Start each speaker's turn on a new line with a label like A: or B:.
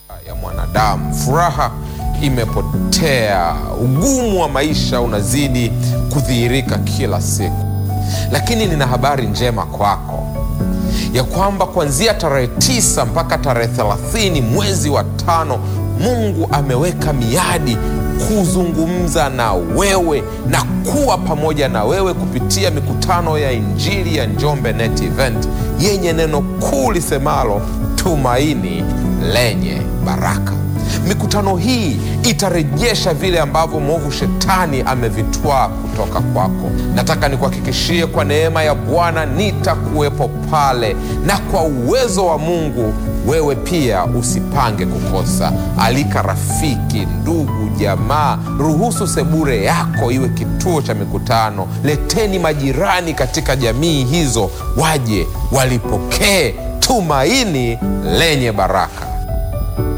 A: ya mwanadamu. Furaha imepotea, ugumu wa maisha unazidi kudhihirika kila siku. Lakini nina habari njema kwako ya kwamba kuanzia tarehe tisa mpaka tarehe thelathini mwezi wa tano Mungu ameweka miadi kuzungumza na wewe na kuwa pamoja na wewe kupitia mikutano ya Injili ya Njombe Net Event yenye neno kuu lisemalo tumaini lenye baraka. Mikutano hii itarejesha vile ambavyo mwovu shetani amevitwaa kutoka kwako. Nataka nikuhakikishie kwa neema ya Bwana nitakuwepo pale, na kwa uwezo wa Mungu wewe pia usipange kukosa. Alika rafiki, ndugu, jamaa, ruhusu sebure yako iwe kituo cha mikutano. Leteni majirani katika jamii hizo, waje walipokee tumaini lenye baraka.